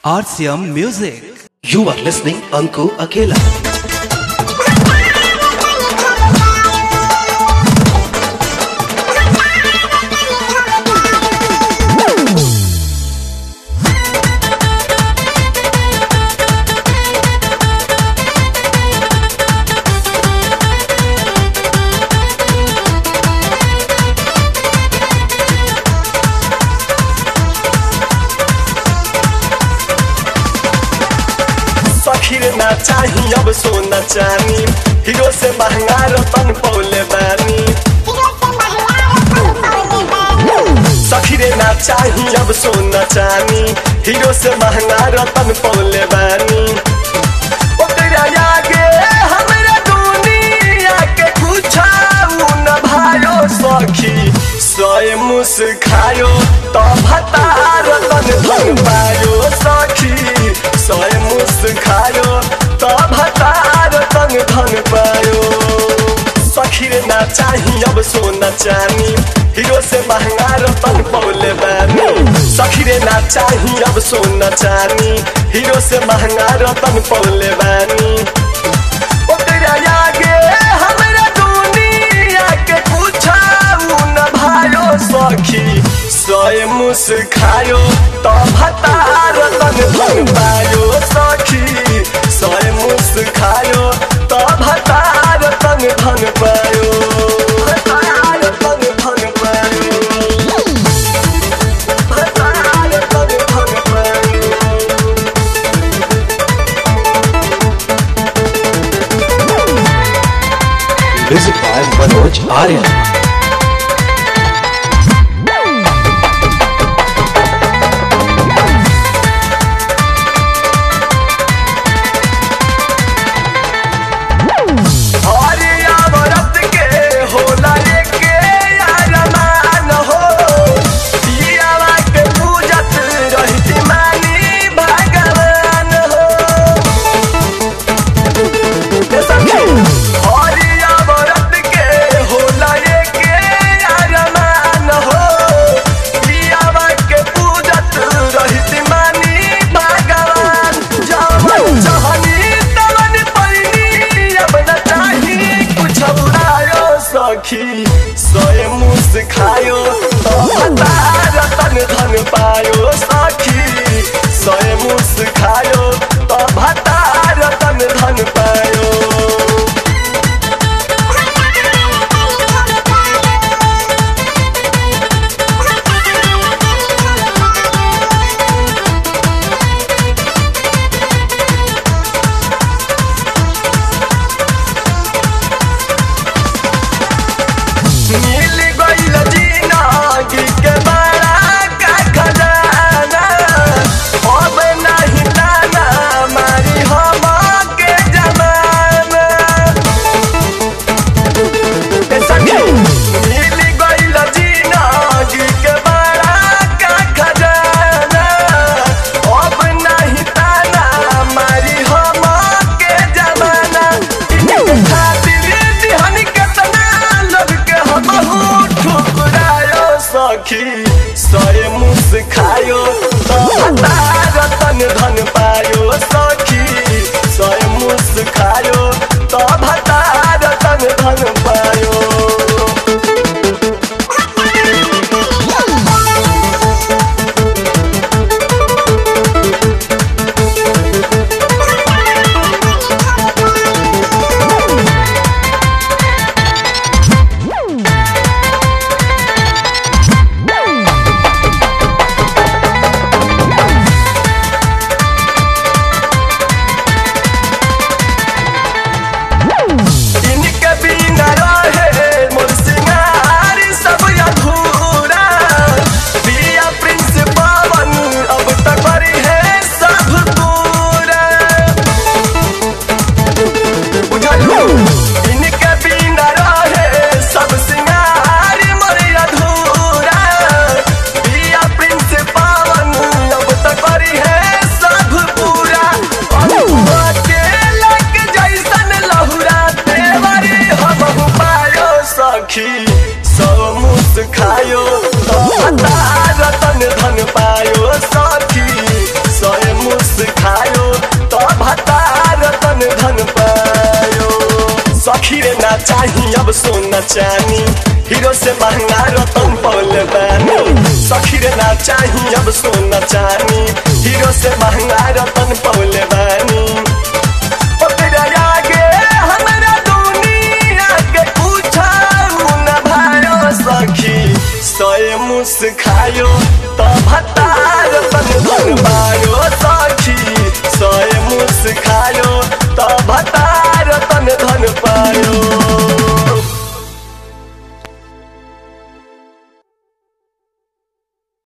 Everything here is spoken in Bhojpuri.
RCM Music. You are listening Anku Akela. सखीर ना चाही अब सोना चानी हीरो से महंगा रतन पौले बानी सखीरे ना चाही अब सोना चानी हीरो से महंगा रतन पौले बानी ओकरा आगे हमरा दुनिया के कुछाऊ न भायो सखी सोए मुस खायो तो भतार तन धन पायो सखी सोए मुस खायो तो भतार तन धन पायो सखी रे ना चाही अब सोना चानी हीरो से महंगा रतन पौले बानी सखी रे ना चाही अब सोना चानी हीरो से महंगा रतन पौले बानी ओकरा आगे हमरा दुनिया के कुछाऊ न भायो सखी सोए मुस खायो तो भतार तन धन पायो सखी सोए मुस खायो तो भतार तन धन पायो भतार तन धन पायो भतार तन धन पायो Music by Manoj Arya. अरे अमरत के होला एके अरमान हो पियावा के पूजत रहती मानी भगवान हो ए सखी, अरे अमरत के होला एके चाही अब सोना चानी हीरो से महंगा रतन पौले बानी सखी रे ना चाही अब सोना चानी हीरो से महंगा रतन पौले बानी ओ तेरा आगे हमरा दुनिया के पूछा न भायो सखी सोए मुस्खा